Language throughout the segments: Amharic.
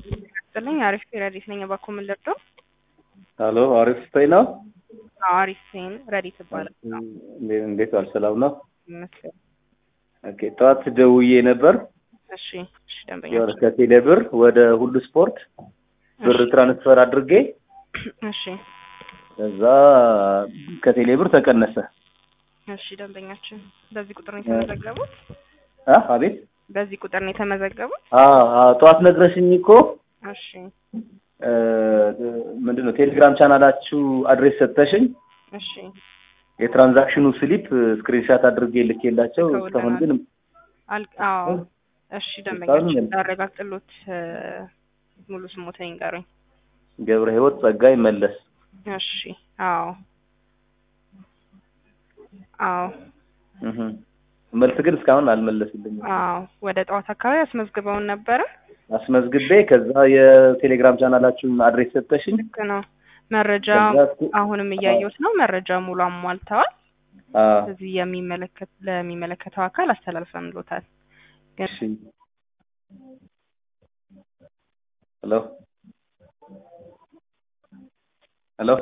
ይስጥልኝ። አሪፍ ረዲት ነኝ። እባክዎ ምን ልርዳው? ሀሎ አሪፍ ስታይ ነው። አሪፍ ሴን ረዲት ይባላል። እንዴ- እንዴት ዋል? ሰላም ነው። ይመስገን። ኦኬ ጠዋት ደውዬ ነበር እሺ፣ እሺ ደንበኛ የሆነ ከቴሌ ብር ወደ ሁሉ ስፖርት ብር ትራንስፈር አድርጌ እሺ፣ ከዛ ከቴሌ ብር ተቀነሰ። እሺ ደንበኛችን በዚህ ቁጥር ነው የተመዘገቡት? አ አቤት በዚህ ቁጥር ነው የተመዘገቡት? አ አ ጠዋት ነግረሽኝ እኮ እሺ፣ እ ምንድን ነው ቴሌግራም ቻናላችሁ አድሬስ ሰጥተሽኝ እሺ የትራንዛክሽኑ ስሊፕ ስክሪንሻት አድርጌ ልኬላቸው እስካሁን ግን አል አዎ፣ እሺ እስካሁን ደንበኛችን ምን? ላረጋግጥሎት እ ሙሉ ስሞትን ይንገሩኝ። ገብረ ህይወት ጸጋይ መለስ እሺ፣ አዎ፣ አዎ፣ እህ መልስ ግን እስካሁን አልመለሱልኝም። አዎ ወደ ጠዋት አካባቢ አስመዝግበውን ነበረ። አስመዝግቤ ከዛ የቴሌግራም ቻናላችሁን አድሬስ ሰጠሽኝ። ልክ ነው። መረጃ ከዛ አሁንም እያየሁት ነው። መረጃ ሙሉ አሟልተዋል። አ እዚህ የሚመለከት ለሚመለከተው አካል አስተላልፈንሎታል። ግን እሺ ሄሎ ሄሎ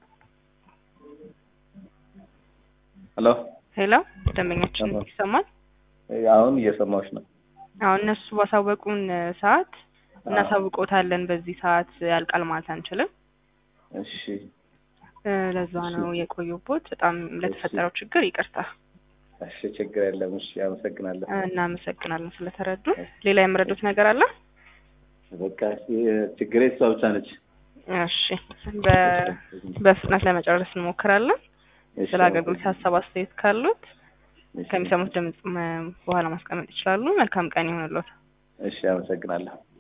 ሄሎ ሄሎ ደንበኛችን አዎ። ይሰማል? አሁን እየሰማሁሽ ነው። አሁን እነሱ ባሳወቁን ሰዓት እናሳውቆታለን። በዚህ ሰዓት ያልቃል ማለት አንችልም። እሺ እ ለዛ ነው የቆዩቦት። በጣም ለተፈጠረው ችግር ይቅርታ። እሺ ችግር የለም። እሺ አመሰግናለሁ። እናመሰግናለን ስለተረዱ። ሌላ የምረዱት ነገር አለ? በቃ ችግሬ እሷ ብቻ ነች። እሺ በ- በፍጥነት ለመጨረስ እንሞክራለን። እሺ፣ ስለ አገልግሎት ሀሳብ አስተያየት ካሉት እሺ፣ ከሚሰሙት ድምጽ መ- በኋላ ማስቀመጥ ይችላሉ። መልካም ቀን ይሆንልዎት። እሺ አመሰግናለሁ።